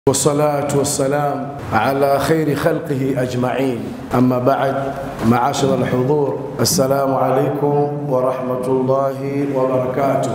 والصلاة والسلام على خير خلقه أجمعين أما بعد معاشر الحضور السلام عليكم ورحمة الله وبركاته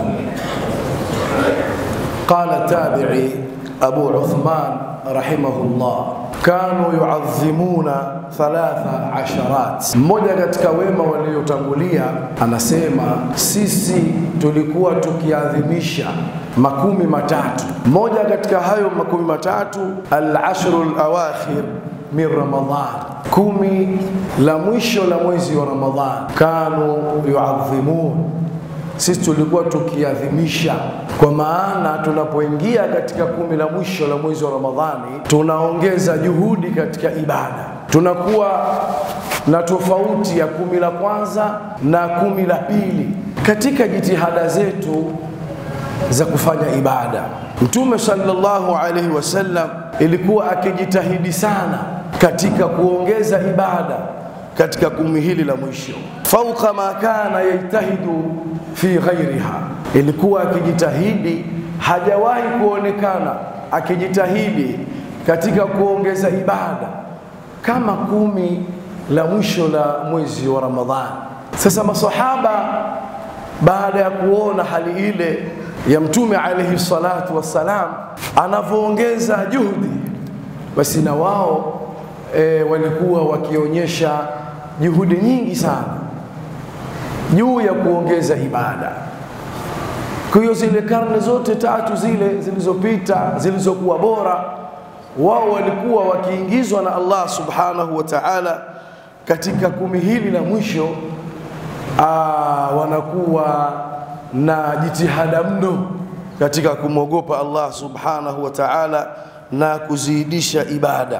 قال التابعي أبو عثمان رحمه الله كانوا يعظمون thalatha asharat. Mmoja katika wema waliotangulia anasema sisi tulikuwa tukiadhimisha makumi matatu. Moja katika hayo makumi matatu al-ashru al-awakhir min Ramadhan, kumi la mwisho la mwezi wa Ramadhan, kanu yuadhimun sisi tulikuwa tukiadhimisha, kwa maana tunapoingia katika kumi la mwisho la mwezi wa Ramadhani tunaongeza juhudi katika ibada, tunakuwa na tofauti ya kumi la kwanza na kumi la pili katika jitihada zetu za kufanya ibada. Mtume sallallahu alaihi wasallam ilikuwa akijitahidi sana katika kuongeza ibada katika kumi hili la mwisho, fauka ma kana yajtahidu fi ghairiha, ilikuwa akijitahidi, hajawahi kuonekana akijitahidi katika kuongeza ibada kama kumi la mwisho la mwezi wa Ramadhani. Sasa masahaba baada ya kuona hali ile ya Mtume alaihi salatu wassalam anavyoongeza juhudi, basi na wao e, walikuwa wakionyesha juhudi nyingi sana juu ya kuongeza ibada. Kwa hiyo zile karne zote tatu zile zilizopita zilizokuwa bora, wao walikuwa wakiingizwa na Allah subhanahu wa ta'ala katika kumi hili la mwisho. Aa, wanakuwa na jitihada mno katika kumwogopa Allah subhanahu wa ta'ala na kuzidisha ibada.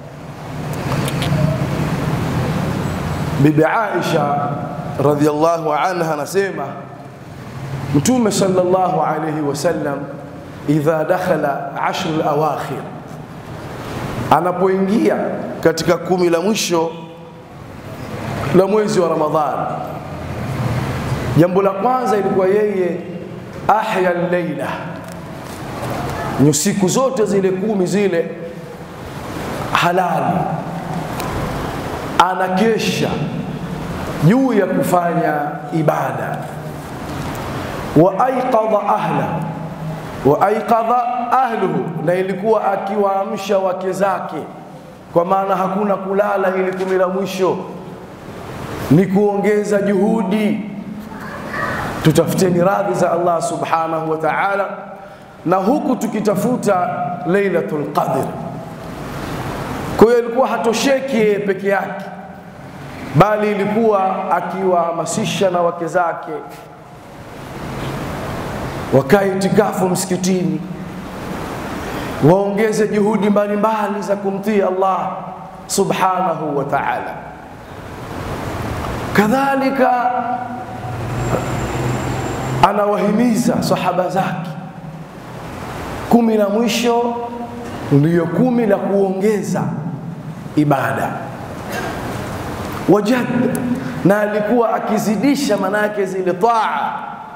Bibi Aisha radhiallahu anha anasema Mtume sallallahu alayhi wasallam idha dakhala ashru al-awakhir, anapoingia katika kumi la mwisho la mwezi wa Ramadhani, jambo la kwanza ilikuwa yeye ahya al-laila, siku zote zile kumi zile halali anakesha juu ya kufanya ibada wa aiqadha ahla wa aiqadha ahluhu, na ilikuwa akiwaamsha wake zake, kwa maana hakuna kulala. Ili kumi la mwisho ni kuongeza juhudi, tutafuteni radhi za Allah subhanahu wa ta'ala, na huku tukitafuta Lailatul Qadr. Kwa hiyo ilikuwa hatosheki yeye peke yake bali ilikuwa akiwahamasisha na wake zake wakae itikafu msikitini, waongeze juhudi mbalimbali za kumtii Allah subhanahu wa ta'ala. Kadhalika anawahimiza sahaba zake, kumi la mwisho ndiyo kumi la kuongeza ibada wajad na alikuwa akizidisha manake zile taa,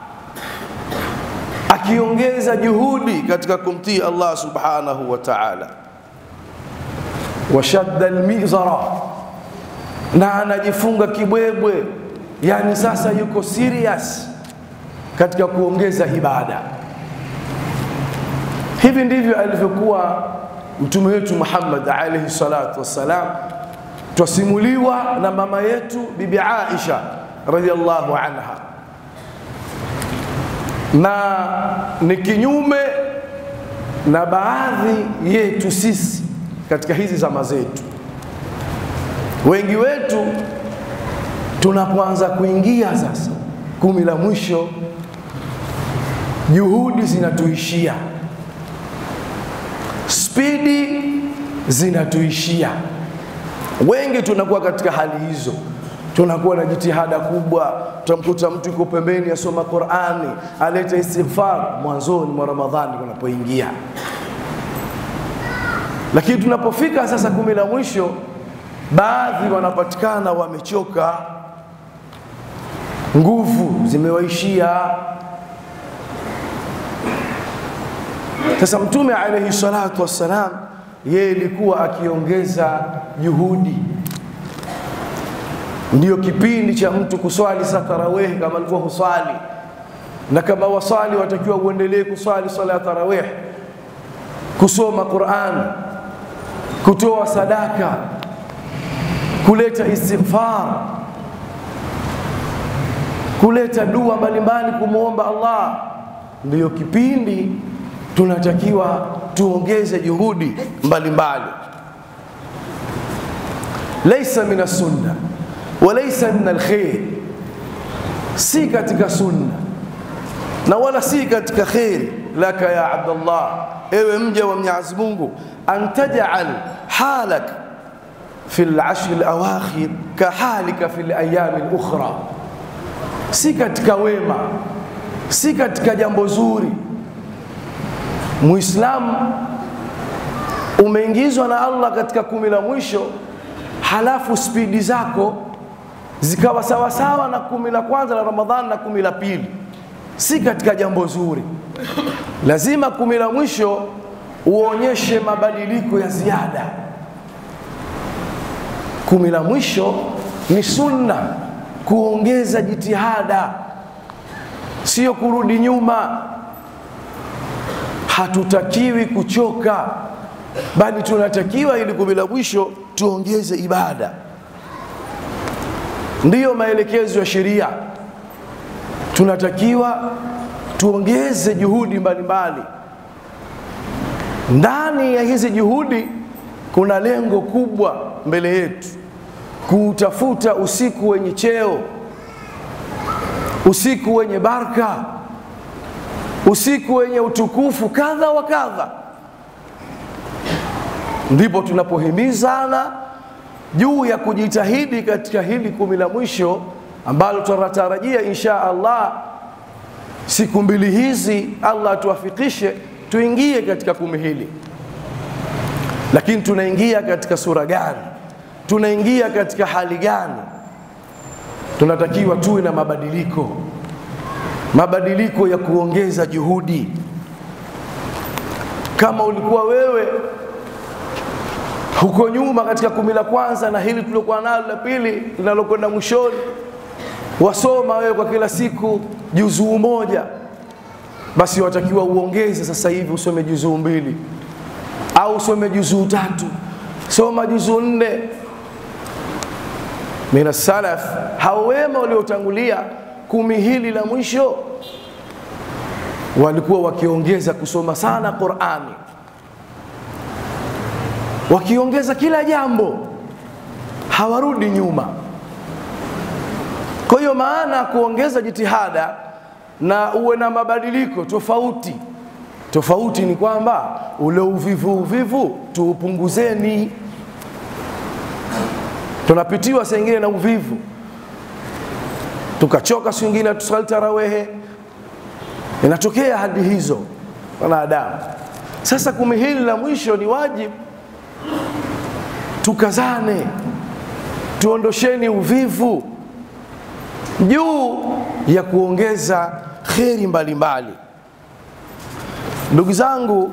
akiongeza juhudi katika kumtii Allah subhanahu wa ta'ala. Washadda almizara, na anajifunga kibwebwe, yani sasa yuko serious katika kuongeza ibada. Hivi ndivyo alivyokuwa mtume wetu Muhammad alayhi salatu wassalam twasimuliwa na mama yetu bibi Aisha radhiallahu anha, na ni kinyume na baadhi yetu sisi katika hizi zama zetu. Wengi wetu tunapoanza kuingia sasa kumi la mwisho, juhudi zinatuishia, spidi zinatuishia wengi tunakuwa katika hali hizo, tunakuwa na jitihada kubwa. Tutamkuta mtu yuko pembeni asoma Qur'ani, aleta istighfar mwanzoni mwa Ramadhani kunapoingia, lakini tunapofika sasa kumi la mwisho, baadhi wanapatikana wamechoka, nguvu zimewaishia, Sasa Mtume alaihi salatu wassalam, yeye ilikuwa akiongeza juhudi. Ndiyo kipindi cha mtu kuswali sa tarawehi kama alikuwa huswali, na kama waswali watakiwa uendelee kuswali swala ya tarawih, kusoma Qur'an, kutoa sadaka, kuleta istighfar, kuleta dua mbalimbali kumwomba Allah. Ndiyo kipindi tunatakiwa tuongeze juhudi mbalimbali. Laisa min sunna wa laisa min alkhair, si katika sunna na wala si katika khair. Laka ya Abdallah, ewe mja wa Mwenyezi Mungu, an taj'al halak fi al-ashr al-awakhir ka halika fi al-ayyam al-ukhra, si katika wema, si katika jambo zuri Muislamu umeingizwa na Allah katika kumi la mwisho, halafu spidi zako zikawa sawasawa na kumi la kwanza la Ramadhani na kumi la pili, si katika jambo zuri. Lazima kumi la mwisho uonyeshe mabadiliko ya ziada. Kumi la mwisho ni sunna, kuongeza jitihada, sio kurudi nyuma hatutakiwi kuchoka, bali tunatakiwa ili kumi la mwisho tuongeze ibada. Ndiyo maelekezo ya sheria, tunatakiwa tuongeze juhudi mbalimbali. Ndani ya hizi juhudi kuna lengo kubwa mbele yetu, kuutafuta usiku wenye cheo, usiku wenye baraka usiku wenye utukufu kadha wa kadha. Ndipo tunapohimizana juu ya kujitahidi katika hili kumi la mwisho ambalo tunatarajia insha Allah siku mbili hizi, Allah atuwafikishe tuingie katika kumi hili. Lakini tunaingia katika sura gani? Tunaingia katika hali gani? Tunatakiwa tuwe na mabadiliko mabadiliko ya kuongeza juhudi. Kama ulikuwa wewe huko nyuma katika kumi la kwanza na hili tuliokuwa nalo la pili linalokwenda mwishoni, wasoma wewe kwa kila siku juzuu moja, basi watakiwa uongeze sasa hivi usome juzuu mbili au usome juzuu tatu, soma juzuu nne. Mina salaf hao wema waliotangulia kumi hili la mwisho walikuwa wakiongeza kusoma sana Qur'ani, wakiongeza kila jambo, hawarudi nyuma. Kwa hiyo maana kuongeza jitihada na uwe na mabadiliko tofauti tofauti ni kwamba ule uvivu uvivu tuupunguzeni. Tunapitiwa saa ingine na uvivu tukachoka, siku nyingine tusali tarawehe. Inatokea hadi hizo wanadamu. Sasa kumi hili la mwisho ni wajibu tukazane, tuondosheni uvivu juu ya kuongeza kheri mbalimbali. Ndugu zangu,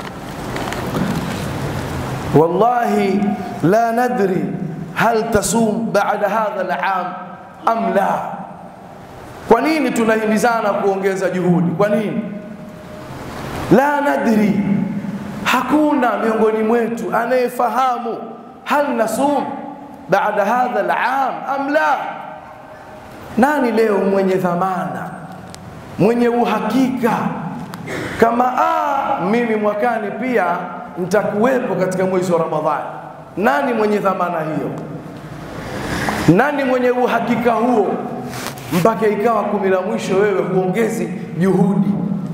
wallahi la nadri hal tasum baada hadha al-am am la. Kwa nini tunahimizana kuongeza juhudi? Kwa nini? La nadri, hakuna miongoni mwetu anayefahamu hal nasum baada hadha al-am am la. Nani leo mwenye dhamana, mwenye uhakika kama a mimi mwakani pia nitakuwepo katika mwezi wa Ramadhani? Nani mwenye dhamana hiyo? Nani mwenye uhakika huo? Mpaka ikawa kumi la mwisho wewe huongezi juhudi.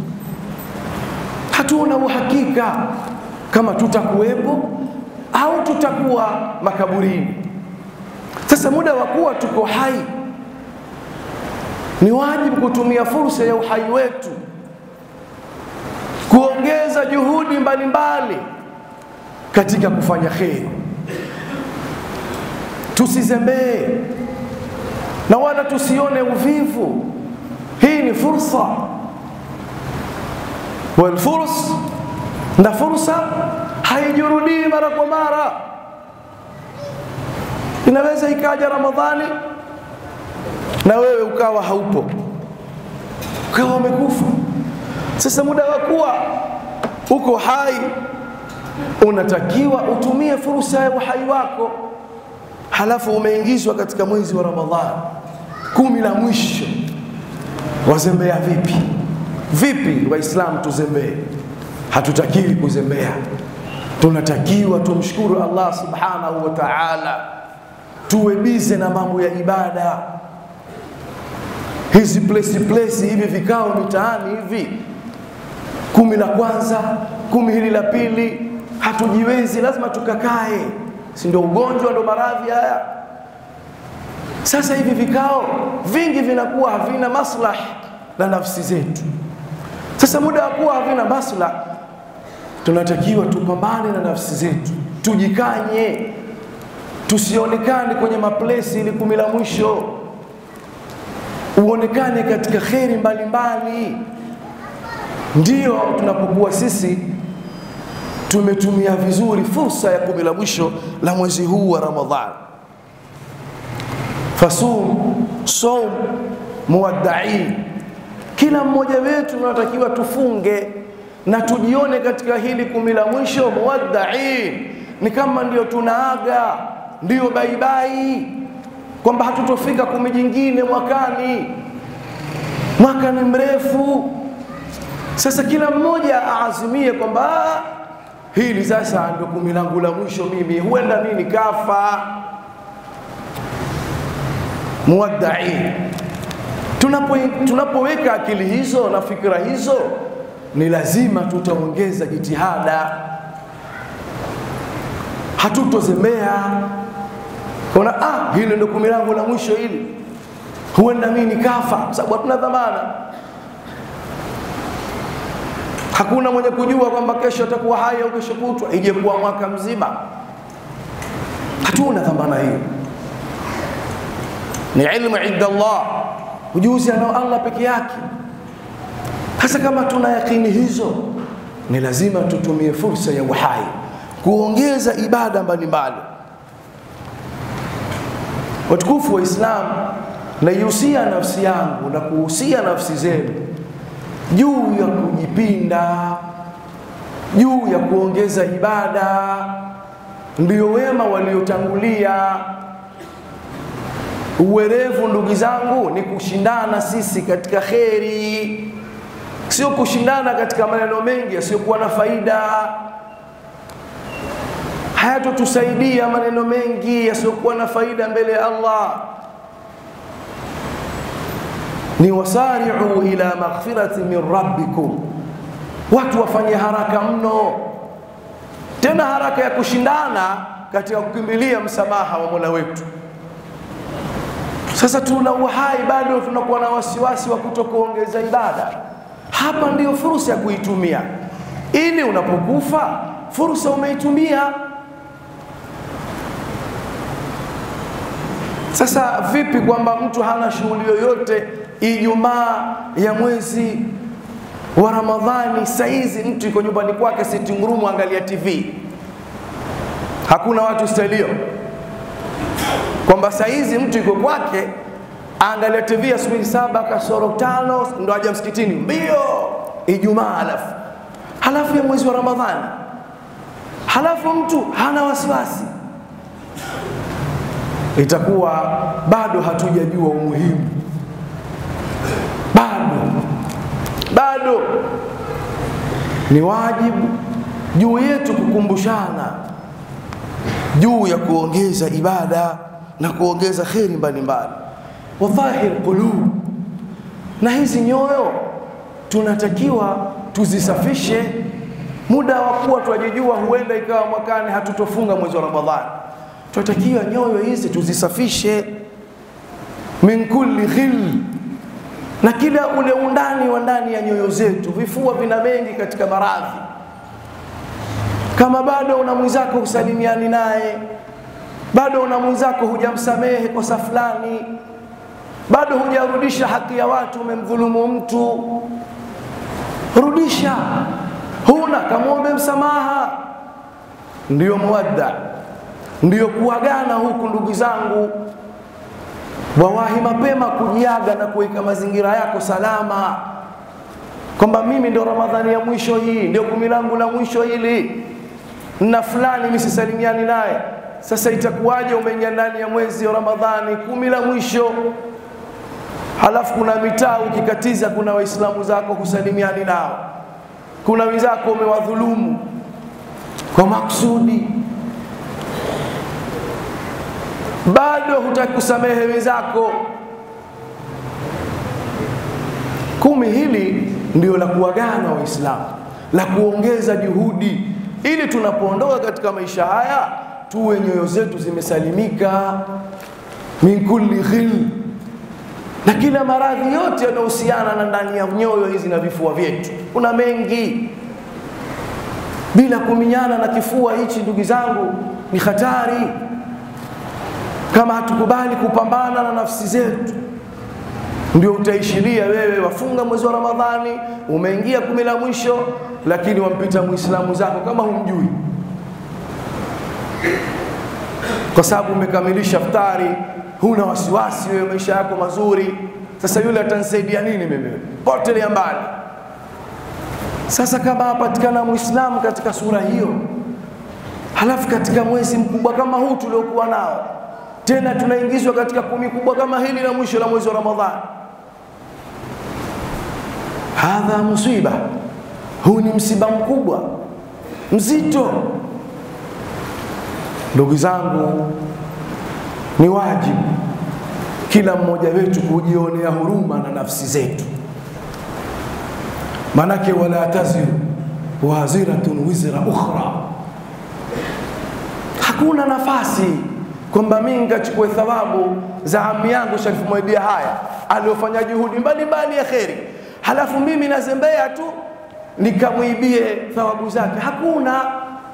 Hatuna uhakika kama tutakuwepo au tutakuwa makaburini. Sasa muda wa kuwa tuko hai, ni wajibu kutumia fursa ya uhai wetu kuongeza juhudi mbalimbali katika kufanya kheri. Tusizembee na wala tusione uvivu. Hii ni fursa, walfurs na fursa haijurudii mara kwa mara. Inaweza ikaja Ramadhani na wewe ukawa haupo, ukawa umekufa. Sasa muda wa kuwa uko hai, unatakiwa utumie fursa ya uhai wako, halafu umeingizwa katika mwezi wa Ramadhani, kumi la mwisho. Wazembea vipi? Vipi Waislamu tuzembee? Hatutakiwi kuzembea, tunatakiwa tumshukuru Allah subhanahu wa ta'ala, tuwe bize na mambo ya ibada. Hizi place place hivi vikao mitaani hivi, kumi la kwanza, kumi hili la pili, hatujiwezi, lazima tukakae, si ndio? Ugonjwa ndo maradhi haya. Sasa hivi vikao vingi vinakuwa havina maslahi na nafsi zetu. Sasa muda wa kuwa havina maslahi tunatakiwa tupambane na nafsi zetu, tujikanye, tusionekane kwenye maplesi ili kumi la mwisho, uonekane katika kheri mbalimbali. Ndiyo tunapokuwa sisi tumetumia vizuri fursa ya kumi la mwisho la mwezi huu wa Ramadhani. Fasum saum muwaddain, kila mmoja wetu tunatakiwa tufunge na tujione katika hili kumi la mwisho muwaddain, ni kama ndio tunaaga, ndio baibai, kwamba hatutofika kumi jingine mwakani. Mwaka ni mrefu. Sasa kila mmoja aazimie kwamba hili sasa ndio kumi langu la mwisho, mimi huenda mimi nikafa. Muwaddain, tunapo tunapoweka akili hizo na fikra hizo ni lazima tutaongeza jitihada, hatutozembea kuna ah, hili ndio kumi langu la mwisho hili, huenda mimi nikafa, kwa sababu hatuna dhamana. Hakuna mwenye kujua kwamba kesho atakuwa hai au kesho kutwa, ije kuwa mwaka mzima. Hatuna dhamana hiyo, ni ilmu inda Allah, ujuzi anao Allah peke yake. Hasa kama tuna yakini hizo, ni lazima tutumie fursa ya uhai kuongeza ibada mbalimbali. Watukufu wa Islam, naihusia nafsi yangu na kuhusia nafsi zenu juu ya kujipinda, juu ya kuongeza ibada. Ndio wema waliotangulia. Uwerevu, ndugu zangu, ni kushindana sisi katika kheri sio kushindana katika maneno mengi yasiyokuwa na faida. Hayatotusaidia maneno mengi yasiyokuwa na faida mbele ya Allah. Ni wasari'u ila maghfirati min rabbikum, watu wafanye haraka mno, tena haraka ya kushindana katika kukimbilia msamaha wa Mola wetu. Sasa tuna uhai bado, tunakuwa na wasiwasi wa kutokuongeza ibada hapa ndiyo fursa ya kuitumia, ili unapokufa fursa umeitumia. Sasa vipi kwamba mtu hana shughuli yoyote Ijumaa ya mwezi wa Ramadhani, saizi mtu yuko nyumbani kwake sitting room, angalia TV, hakuna watu stelio, kwamba saizi mtu yuko kwake angalia TV asubuhi saba kasoro tano ndo aja msikitini mbio Ijumaa, halafu halafu ya mwezi wa Ramadhani, halafu mtu hana wasiwasi, itakuwa bado hatujajua umuhimu, bado bado ni wajibu juu yetu kukumbushana juu ya kuongeza ibada na kuongeza kheri mbalimbali wadhahir qulub, na hizi nyoyo tunatakiwa tuzisafishe. Muda wa kuwa twajijua, huenda ikawa mwakani hatutofunga mwezi wa Ramadhani, tunatakiwa nyoyo hizi tuzisafishe min kulli ghil, na kila ule undani wa ndani ya nyoyo zetu. Vifua vina mengi katika maradhi. Kama bado una mwenzako husalimiani naye, bado una mwenzako hujamsamehe kosa fulani bado hujarudisha haki ya watu, umemdhulumu mtu, rudisha. huna kamwombe msamaha. Ndiyo muwadda, ndiyo kuagana huku. Ndugu zangu, wawahi mapema kujiaga na kuweka mazingira yako salama, kwamba mimi ndio Ramadhani ya mwisho hii, ndio kumi langu la mwisho hili, na fulani misisalimiani naye. Sasa itakuwaje umeingia ndani ya mwezi wa Ramadhani, kumi la mwisho, halafu kuna mitaa ukikatiza, kuna waislamu zako husalimiani nao, kuna wenzako umewadhulumu kwa makusudi, bado hutaki kusamehe wenzako. Kumi hili ndio la kuagana Waislamu, la kuongeza juhudi, ili tunapoondoka katika maisha haya tuwe nyoyo zetu zimesalimika min kulli ghil, na kila maradhi yote yanayohusiana na ndani ya nyoyo hizi na vifua vyetu. Kuna mengi bila kuminyana na kifua hichi, ndugu zangu, ni hatari kama hatukubali kupambana na nafsi zetu ndio utaishiria wewe wafunga mwezi wa Ramadhani, umeingia kumi la mwisho, lakini wampita muislamu zako kama humjui, kwa sababu umekamilisha iftari, huna wasiwasi wewe, maisha yako mazuri. Sasa yule atanisaidia nini mimi? Potelea mbali. Sasa kama hapatikana muislamu katika sura hiyo, halafu katika mwezi mkubwa kama huu tuliokuwa nao tena tunaingizwa katika kumi kubwa kama hili la mwisho la mwezi wa Ramadhani, hadha musiba, huu ni msiba mkubwa mzito. Ndugu zangu, ni wajibu kila mmoja wetu kujionea huruma na nafsi zetu, manake wala taziru waziratun wizra ukhra, hakuna nafasi kwamba mimi nikachukue thawabu za ami yangu Sharifu Mwaibia haya aliofanya juhudi mbalimbali ya kheri, halafu mimi nazembea tu nikamwibie thawabu zake. Hakuna,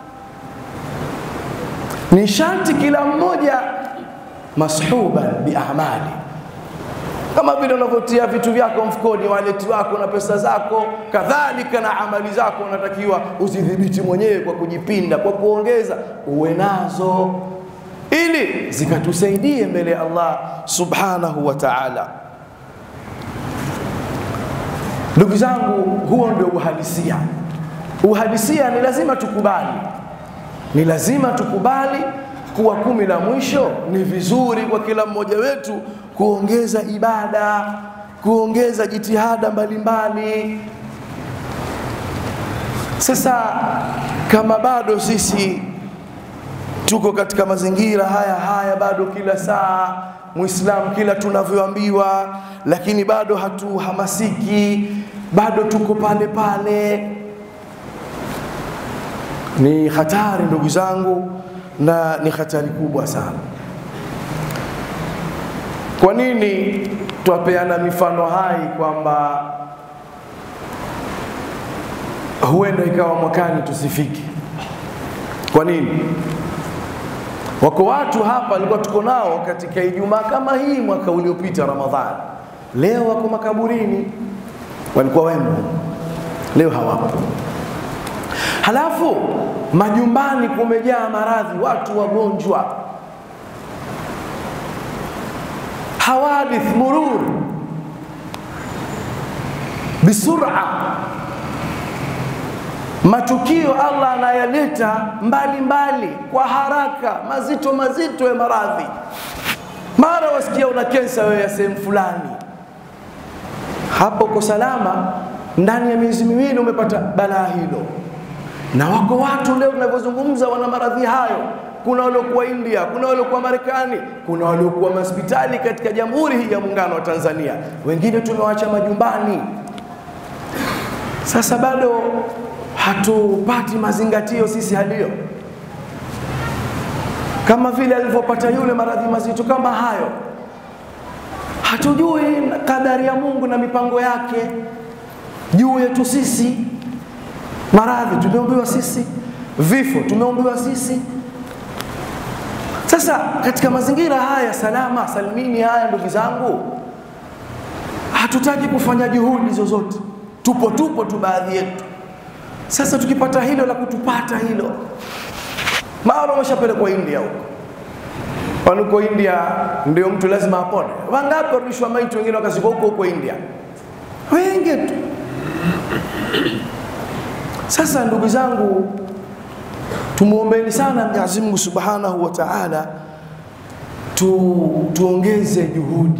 ni sharti kila mmoja mashuban biamali, kama vile unavyotia vitu vyako mfukoni, waleti wako na pesa zako, kadhalika na amali zako unatakiwa uzidhibiti mwenyewe kwa kujipinda, kwa kuongeza, uwe nazo ili zikatusaidie mbele ya Allah subhanahu wa ta'ala. Ndugu zangu, huo ndio uhalisia. Uhalisia ni lazima tukubali, ni lazima tukubali kuwa kumi la mwisho ni vizuri kwa kila mmoja wetu kuongeza ibada, kuongeza jitihada mbalimbali. Sasa kama bado sisi tuko katika mazingira haya haya, bado kila saa Muislamu kila tunavyoambiwa, lakini bado hatuhamasiki, bado tuko pale pale. Ni hatari ndugu zangu, na ni hatari kubwa sana. Kwa nini twapeana mifano hai kwamba huenda ikawa mwakani tusifike? Kwa nini? Wako watu hapa walikuwa tuko nao katika Ijumaa kama hii mwaka uliopita Ramadhani, leo wako makaburini, walikuwa wemo, leo hawapo. Halafu majumbani kumejaa maradhi, watu wagonjwa, hawadith murur bisura matukio Allah anayaleta mbalimbali kwa haraka, mazito mazito ya maradhi. Mara wasikia una kensa wewe ya sehemu fulani, hapo uko salama, ndani ya miezi miwili umepata balaa hilo. Na wako watu leo tunavyozungumza wana maradhi hayo. Kuna waliokuwa India, kuna waliokuwa Marekani, kuna waliokuwa hospitali katika Jamhuri hii ya Muungano wa Tanzania, wengine tumewacha majumbani. Sasa bado hatupati mazingatio sisi halio, kama vile alivyopata yule maradhi mazito kama hayo. Hatujui kadari ya Mungu na mipango yake juu yetu sisi. Maradhi tumeumbiwa sisi, vifo tumeumbiwa sisi. Sasa katika mazingira haya salama salimini haya, ndugu zangu, hatutaki kufanya juhudi zozote, tupo tupo tu baadhi yetu Sasa tukipata hilo la kutupata hilo, mara umeshapelekwa India huko wanuko India, ndio mtu lazima apone. Wangapi warudishwa maiti, wengine wakazikwa huko huko India, wengi tu. Sasa ndugu zangu, tumwombeni sana Mwenyezi Mungu Subhanahu wa Ta'ala, tu, tuongeze juhudi.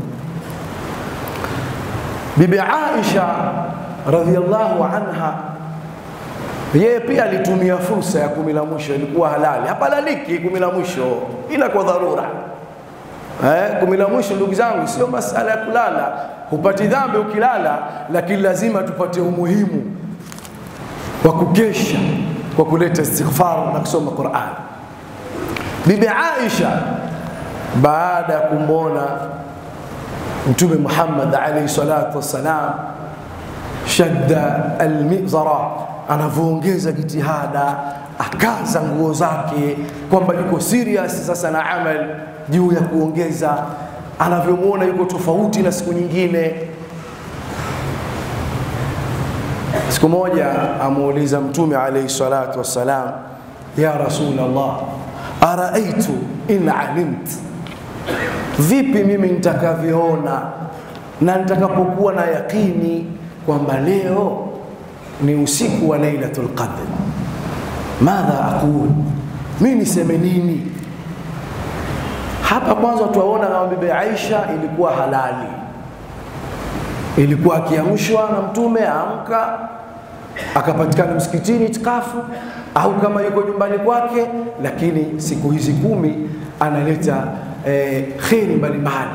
Bibi Aisha radhiallahu anha yeye pia alitumia fursa ya kumi la mwisho, ilikuwa halali, hapalaliki kumi la mwisho, ila kwa dharura. Eh, kumi la mwisho ndugu zangu, sio masala ya kulala, hupati dhambi ukilala, lakini lazima tupate umuhimu wa kukesha kwa kuleta istighfar na kusoma Qur'an. Bibi Aisha baada ya kumwona Mtume Muhammad alayhi salatu wassalam shadda almizara anavyoongeza jitihada, akaza nguo zake kwamba yuko serious sasa na amal juu ya kuongeza, anavyomwona yuko tofauti na siku nyingine. Siku moja amuuliza Mtume alayhi salatu wassalam, ya Rasulullah, araaitu in alimt, vipi mimi nitakavyoona na nitakapokuwa na yakini kwamba leo ni usiku wa Lailatul Qadr, madha aqul, mi niseme nini? Hapa kwanza tuwaona kama Bibi Aisha ilikuwa halali, ilikuwa akiamshwa na Mtume aamka akapatikana msikitini itikafu, au kama yuko nyumbani kwake, lakini siku hizi kumi analeta eh, kheri mbalimbali.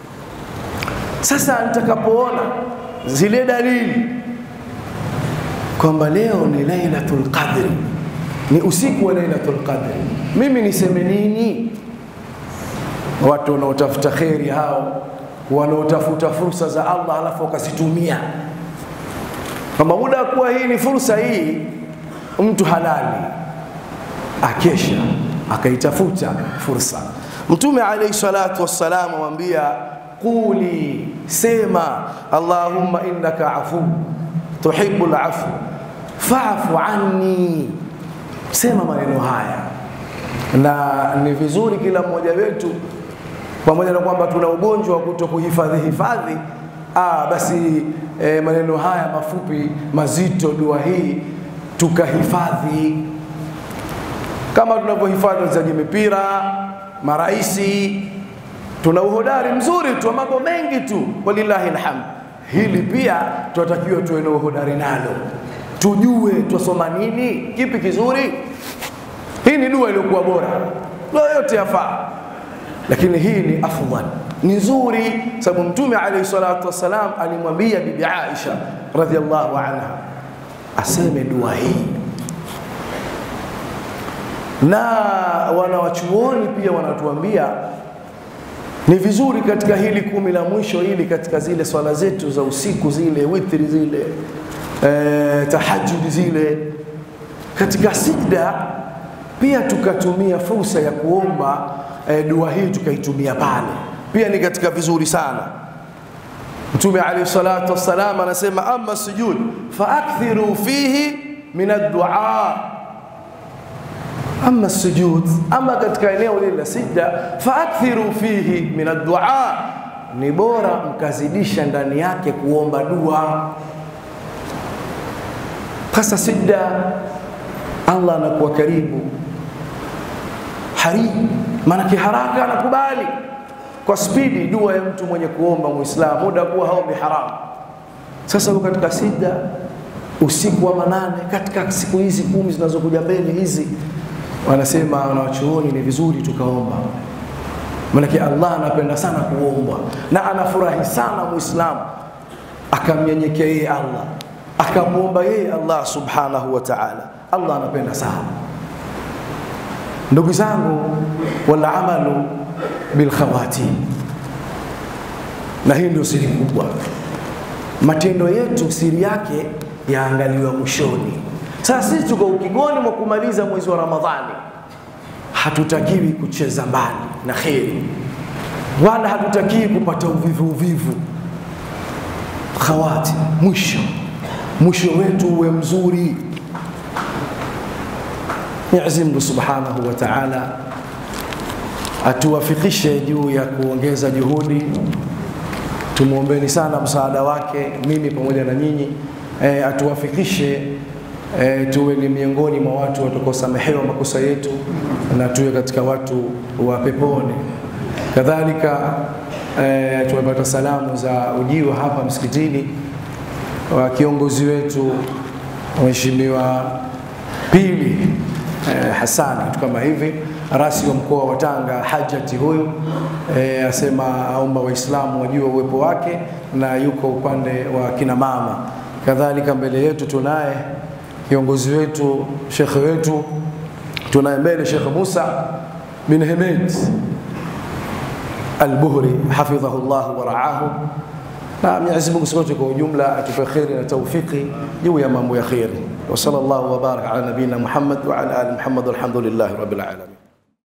Sasa nitakapoona zile dalili kwamba leo ni Lailatul Qadri, ni usiku wa Lailatul Qadri, mimi niseme nini? Watu wanaotafuta kheri hao, wanaotafuta fursa za Allah alafu wakazitumia kwamba muda wa kuwa hii ni fursa hii, mtu halali akesha akaitafuta fursa. Mtume alayhi salatu wassalam amwambia quli, sema Allahumma innaka afu tuhibbu al-afu fa'fu anni, sema maneno haya. Na ni vizuri kila mmoja wetu, pamoja na kwamba tuna ugonjwa wa kuto kuhifadhi hifadhi, ah, basi eh, maneno haya mafupi mazito, dua hii tukahifadhi kama tunavyohifadhi wachezaji mipira, maraisi. Tuna uhodari mzuri tu wa mambo mengi tu, walillahi alhamd. Hili pia tunatakiwa tuwe na uhodari nalo, tujue twasoma nini, kipi kizuri. Hii ni dua iliyokuwa bora, dua yote yafaa, lakini hii ni afdal, ni nzuri, sababu Mtume alayhi salatu wassalam alimwambia Bibi Aisha radhiallahu anha aseme dua hii na wanawachuoni pia wanatuambia ni vizuri katika hili kumi la mwisho hili katika zile swala zetu za usiku zile witri zile e, tahajudi zile katika sijda pia tukatumia fursa ya kuomba e, dua hii tukaitumia pale pia ni katika vizuri sana mtume alayhi salatu wassalam anasema ama sujud faakthiru fihi min addua ama sujud, ama katika eneo lile la sijda, faakthiru fihi min addua, ni bora mkazidisha ndani yake kuomba dua. Sasa sijda, Allah anakuwa karibu, hari maanake haraka anakubali kwa spidi dua ya mtu mwenye kuomba Muislamu, muda kuwa haombi haramu. Sasa uko katika sijda usiku wa manane, katika siku hizi kumi zinazokuja mbele hizi wanasema wanawachuoni ni vizuri tukaomba, maanake Allah anapenda sana kuombwa na anafurahi sana Muislamu akamnyenyekea yeye Allah akamwomba yeye Allah subhanahu wa ta'ala. Allah anapenda sana. Ndugu zangu, wal amalu bil khawatim, na hii ndio siri kubwa. Matendo yetu siri yake yaangaliwa mwishoni. Sasa sisi tuko ukingoni mwa kumaliza mwezi wa Ramadhani, hatutakiwi kucheza mbali na kheri, wala hatutakiwi kupata uvivu uvivu. Khawati, mwisho mwisho wetu uwe mzuri, Mwenyezi Mungu Subhanahu wa Ta'ala atuwafikishe juu ya kuongeza juhudi. Tumwombeni sana msaada wake, mimi pamoja na nyinyi e, atuwafikishe e, tuwe ni miongoni mwa watu watakaosamehewa makosa yetu na tuwe katika watu wa peponi. Kadhalika e, tumepata salamu za ujio hapa msikitini wa kiongozi wetu Mheshimiwa Pili eh, Hasani, kitu kama hivi, rasi wa mkoa wa Tanga Hajati huyu eh, asema aomba Waislamu wajue uwepo wake na yuko upande wa kina mama. Kadhalika mbele yetu tunaye kiongozi wetu shekhe wetu, tunaye mbele Shekh Musa bin Hemed Al-Buhri hafidhahu llah wa raahu na Mwenyezi Mungu sote kwa ujumla atupe kheri na taufiki juu ya mambo ya kheri. Wa sallallahu wa baraka ala nabiyina Muhammad wa ala ali Muhammad walhamdulillahi rabbil alamin.